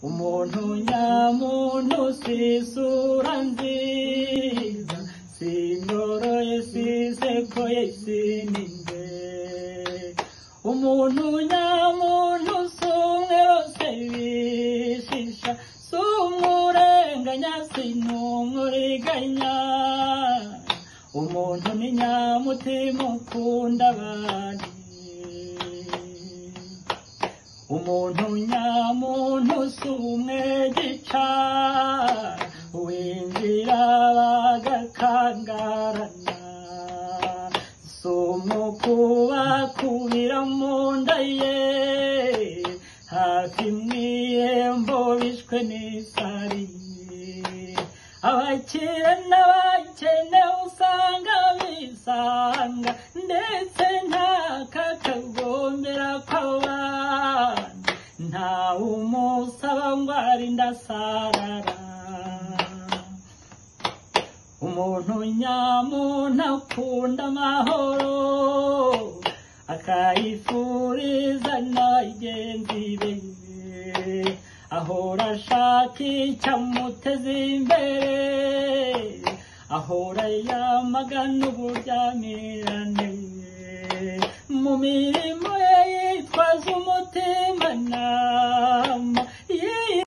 umuntu nyamuntu si isura nziza sinoroye sisekoye sininde umuntu nyamuntu si umwe wose bishisha si umurenganya sinumuriganya umuntu ni nyamutima ukunda abandi umuntu nyamuntu si umwe gica winjira bagakangarana si umukubakubira mu nda ye hafi mu ihembo bishwe n'isari abakire n'abakene usanga bisanga ndetse nta kakagombera kw'abana ntawe umusaba ngo arinde asarara umuntu nyamuntu akunda amahoro akayifuriza n'abagenzi be ahora ashaka icyamuteza imbere ahora yamagana uburyamirane mu mirimo ye yitwaza umutima nawe